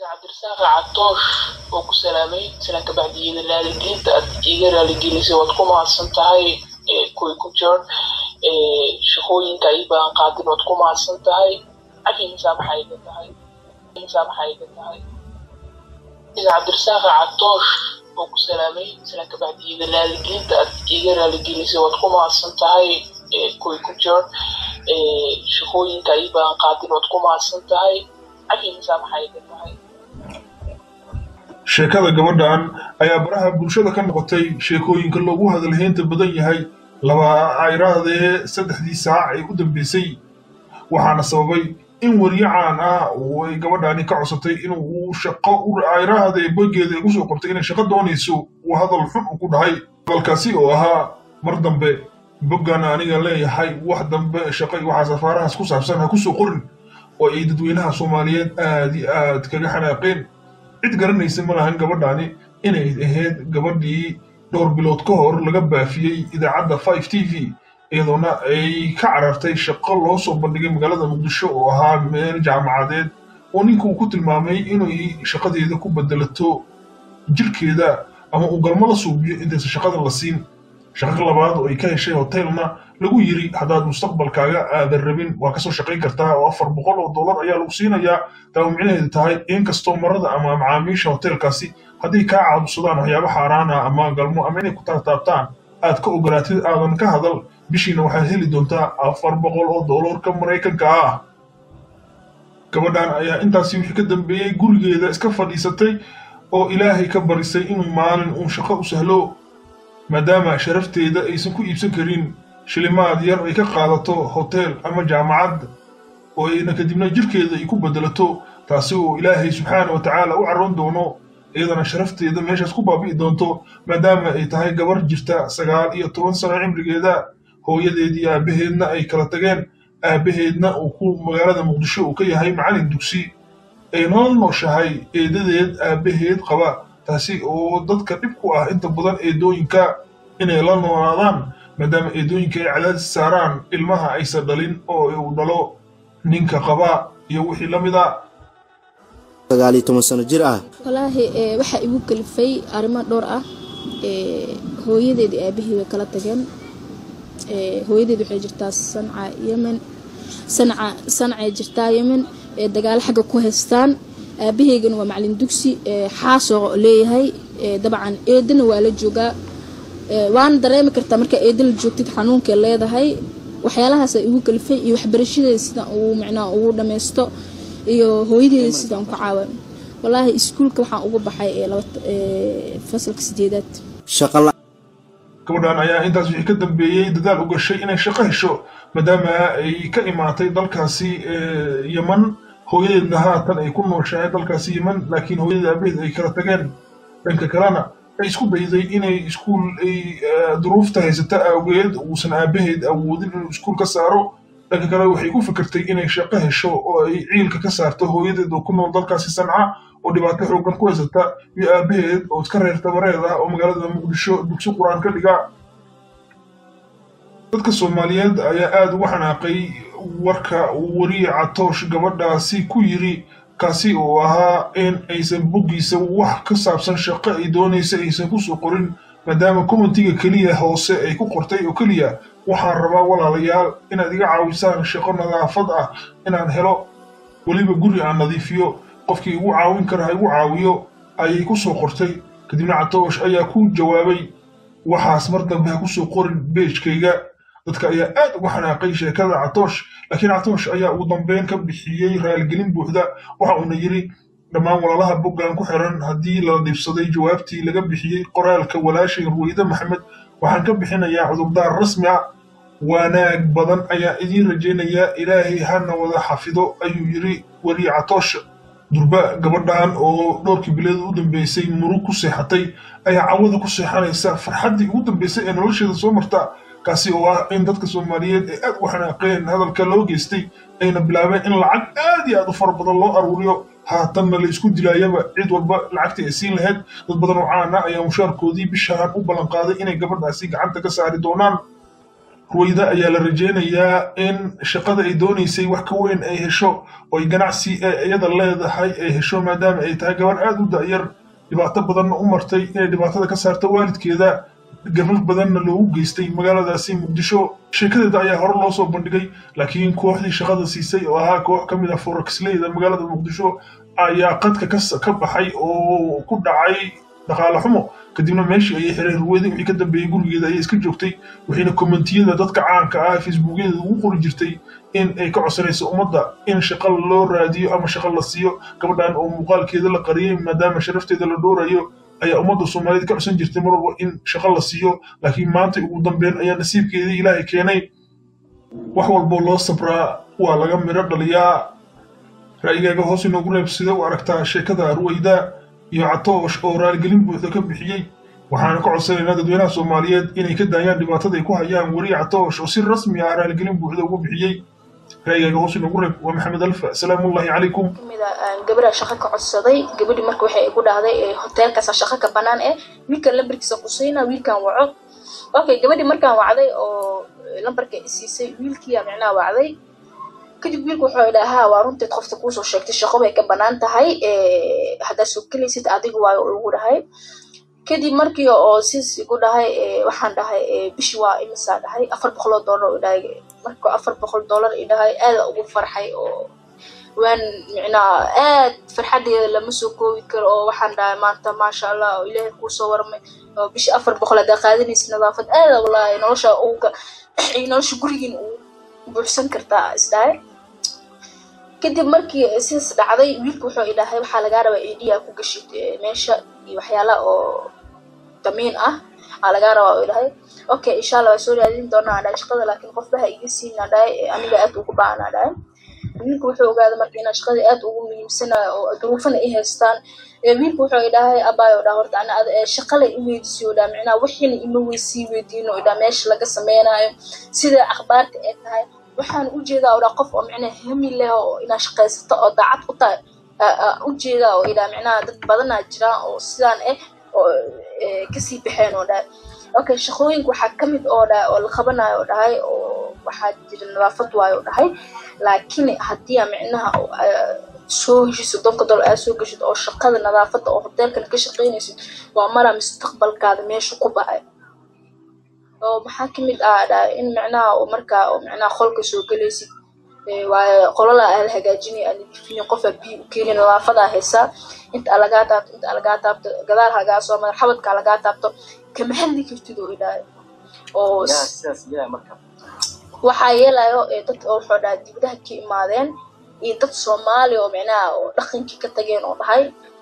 cabdirasaaq catoosh oo ku salaamay silaan kabacdiyada raaligelinta aad iga raaligelisay waad ku mahadsan tahay kuwi ku jir shaqooyinka ii badan qaadin waad ku mahadsan tahay cafigiisaa maxay iga tahay cafigiisaa maxay iga tahay sida cabdirasaaq catoosh oo ku salaamay silaan kabacdiyada raaligelinta aad iga raaligelisay waad ku mahadsan tahay kuwi ku jir shaqooyinka ii badan qaadin waad ku mahadsan tahay cafigiisaa maxay iga tahay sheekada gabadhan ayaa baraha bulshada ka noqotay sheekooyinka loogu hadalhaynta badan yahay laba ayraadee saddexdii saac ee u dambeysay waxaana sababay in weriye caan ah oo ay gabadhani ka codsatay inuu shaqo ayraahda ee bogeeda ay kusoo qortay inay shaqo doonayso uu hadal xun u ku dhahay hadalkaasi oo ahaa mar dambe boggan aniga leeyahay wax dambe shaqo iyo waxaa safaarahaas ku saabsan ha kusoo qorin oo ay dadweynaha soomaaliyeed aad iyo aad kaga xanaaqeen cid garanaysa ma lahan gabadhani inay ahayd gabadhii dhowr bilood ka hor laga baafiyey idaacadda five t v iyadoona ay ka carartay shaqo loo soo bandhigay magaalada muqdisho oo ahaa meel jaamacadeed oo ninka uu ku tilmaamay inay shaqadeeda ku bedelato jirkeeda ama uu galmo la suubiyo intaysa shaqada la siin shaqo labaad oo ay ka heshay hotelna lagu yiri haddaad mustaqbalkaaga aadan rabin waa kasoo shaqayn kartaa oo afar boqol oo dollar ayaa lagu siinayaa taa micnaheedu tahay inkastoo marada ama macaamiisha hotelkaasi hadday kaa caadudsadaan waxyaaba xaaraana ama galmo ama inay ku taataabtaan aad ka ogolaatid aadan ka hadal bishiina waxaad heli doontaa afar boqol oo dollarka maraykanka ah gabadhan ayaa intaasi wixii ka dambeeyey gurigeeda iska fadhiisatay oo ilaahay ka barisay inuu maalin uun shaqo u sahlo maadaama sharafteeda aysan ku iibsan karin shilimaad yar ay ka qaadato hotel ama jaamacad oo ayna kadibna jirkeeda ay ku bedelato taasi oo ilaahay subxaana wa tacaala u carroon doono iyadana sharafteeda meeshaas ku baabi'i doonto maadaama ay tahay gabar jirta sagaal iyo toban sano cimrigeeda hooyadeed iyo aabbaheedna ay kala tageen aabbaheedna uu ku magaalada muqdisho uu ka yahay macallin dugsi ay nolol nooshahay eedadeed aabbaheed qaba taasi oo dadka dhib ku ah inta badan eedooyinka inay la noolaadaan maadaama eedooyinka ay cadaadis saaraan ilmaha aysan dhalin oo uu dhalo ninka qaba iyo wixii la mid a sagaal iyo toban sano jir ah walaahi waxaa igu kalifay arrimo dhowr ah hooyadeed iyo aabaheed way kala tageen hooyadeed waxay jirtaa sanca yemen sanca sancay jirtaa yemen dagaalo xagga ku haystaan aabaheygana waa macalin dugsi xaasoo leeyahay dabcan eedana waa la joogaa waana dareemi kartaa markaa eeda la joogtid xanuunkay leedahay waxyaalahaasa igu kalifay iyo waxbarashadeeda sidaan ugu micnaa ugu dhammaysto iyo hooyadeeda sidaan ku caawan walaahi iskuulka waxaan uga baxay fasalka sideedaad gabadhan ayaa intaas wixii ka dambeeyey dadaal u gashay inay shaqo hesho maadaama ay ka imaatay dalkaasi yeman hooyadeedna haatan ay ku nooshahay dalkaasi yeman laakiin hooyadeed aabaheed ay kala tageen dhanka kalena ay isku dayday inay iskuul ay duruufta haysata awgeed uusan aabaheed awoodin inuu iskuul ka saaro dhanka kale waxay ku fikirtay inay shaqo hesho oo ay ciilka ka saarto hooyadeed oo ku nool dalkaasi sanca oo dhibaato xoogan ku haysata iyo aabaheed oo iska reer tabareed ah oo magaalada muqdisho dugsi qur-aan ka dhiga dadka soomaaliyeed ayaa aada uga xanaaqay warka uu weriye catoosh gabadhaasi ku yiri kaasi oo ahaa in aysan boggiisa wax ka saabsan shaqo ay doonaysa aysan kusoo qorin maadaama commentiga keliya hoose ay ku qortay oo keliya waxaan rabaa walaalayaal inaad iga caawisaan shaqo nadaafad ah inaan helo weliba guri aan nadiifiyo qofkii igu caawin kara ha igu caawiyo ayay ku soo qortay kadibna catoosh ayaa ku jawaabay waxaas mar dambe ha kusoo qorin beejkayga dadka ayaa aad uga xanaaqay sheekada catoosh laakiin catoosh ayaa ugu dambeyn ka bixiyey raaligelin buuxda waxa uuna yidhi dhammaan walaalaha boggan ku xiran haddii la dhibsaday jawaabtii laga bixiyey qoraalka walaashay ruweyde maxamed waxaan ka bixinayaa cudurdaar rasmi ah wanaag badan ayaa idiin rajaynayaa ilaahay hana wada xafido ayuu yidhi weriye catoosh durba gabadhan oo dhowrkii bileed u dambeysay murug ku seexatay ayaa cawada ku seexanaysa farxaddii ugu dambeysay ee nolosheeda soo marta kaasi oo ah in dadka soomaaliyeed ay aad u xanaaqeen hadalka loo geystay ayna bilaabeen in lacag aad iyo aad u fara badan loo aruuriyo haatanna la isku dilaayaba cid walba lacagtii ay siin lahayd dad badan oo caana ayaa mushaarkoodii bishaan u ballanqaaday inay gabadhaasi gacanta ka saari doonaan ruwayda ayaa la rajaynayaa in shaqada ay doonaysay wax ka weyn ay hesho oo ay ganacsi ee iyada leedahay ay hesho maadaama ay tahay gabar aada u da'yar dhibaato badanna u martay inay dhibaatada ka saarto waalidkeeda gabal badanna loogu geystay magaaladaasi muqdisho sheekadeeda ayaa hore loo soo bandhigay laakiin kooxdii shaqada siisay oo ahaa koox ka mid ah foraxleyda magaalada muqdisho ayaa qadka ka baxay oo ku dhacay dhaqaale xumo kadibna meeshii ayay xireen ruweyda wixii ka dambeeyey gurigeeda ayay iska joogtay waxayna kommentiyada dadka caanka ah facebookyadeeda ugu qori jirtay in ay ka codsanayso ummadda in shaqo loo raadiyo ama shaqo la siiyo gabadhan oo muuqaalkeeda la qariyey maadaama sharafteeda la dhoorayo ayaa ummadda soomaaliyeed ka codsan jirtay mar walba in shaqo la siiyo laakiin maanta ugu dambeyn ayaa nasiibkeedii ilaahay keenay wax walboo loo sabraa waa laga midho dhaliyaa ra'yigaaga hoos inoogu reeb sida u aragtaa sheekada ruwayda iyo catoosh oo raaligelin buuxda ka bixiyey waxaana ka codsanaynaa dadweynaha soomaaliyeed inay ka daayaan dhibaatada ay ku hayaan weriye catoosh oo si rasmi ah raaligelin buuxda ugu bixiyey ra'yigaaga hoos inoogu reeb waa maxamed alfa salaamullahi calaykum kamida gabadha shaqo ka codsaday gabadhi marka waxay igu dhahday hoteelkaasa shaqo ka banaan eh wiilkan lambarkiisa qusayna wiilkan waco okay gabadhi markaan wacday oo lambarka isiisay wiilkiyaa micnaha wacday kadib wiilku wuxuu idhahaa waa runteed qofta kuusoo sheegtay shaqo bay ka banaan tahay haddaad soo gelaysid adiga waayo ugu dhahay kadib markii oo sis igu dhahay waxaan dhahay bishi waa imisaa dhahay afar boqoloo dollar u dhahay marka afar boqol dollar i dhahay aada ugu farxay oo waan micnaa aad farxadeeda lama soo koobi karo oo waxaan dhahay maanta maasha allah oo ilaahay kuusoo warmay oo bishi afar boqol haddaa qaadanaysa nadaafad aada wallaahi nolosha uga nolosha gurigiin uu buuxsan kartaa isdhahay kadib markii sidaas dhacday wiilku wuxuu idhahay waxaa lagaa rabaa idiyaa ku gashid meesha iyo waxyaala oo damiin ah aa lagaa rabaa u idhahay okay insha allah waa soo raadin doonaa dhahay shaqada laakiin qofbaha iga siina dhahay aniga aad ugu baana dhahay wiilku wuxuu ogaaday marka inaa shaqada aad ugu muhiimsanayo oo duruufana i haystaan wiilku wuxuu idhahay abaayo dhaa horta ana shaqale i weydiisiyo dhaa micnaha wixiina ima weysii weydiino dhaa meesha laga sameynayo sida akhbaarta ee tahay waxaan ujeedaa oo dhaa qof oo micnaha hami leh oo inaa shaqaysato oo daacad u tahay ujeedaa oo idhaa micnaha dad badanaa jiraan oo sidaan eh oo kasii baxeen oo dhahay okay shaqooyinka waxaa kamid oo dhahay oo la qabanayo oo dhahay oo waxaa jira nadaafad waayo oo dhahay laakiin haddii aa micnaha soo heshid soddonka dollar aad soo geshid oo shaqada nadaafadda oo hoteelkan ka shaqaynaysid waa maraa mustaqbalkaada meesha ku bacay oo maxaa kamid ah dhahay in micnaha oo markaa oo micnaha qolka soo gelaysid waayo qolala aa la hagaajinaya aa nadiifinin qofaa biyo u keenin nadaafadaa haysaa inta aa lagaa taabto inta aa lagaa taabto gadaal hagaa soo madax xabadkaa lagaa taabto kama hadli kartid oo idhahay oo waxaa yeelayo dad oo wuxuu dhahay dibadaha ka imaadeen iyo dad soomaali oo micnaha oo dhaqankii ka tageen oo dhahay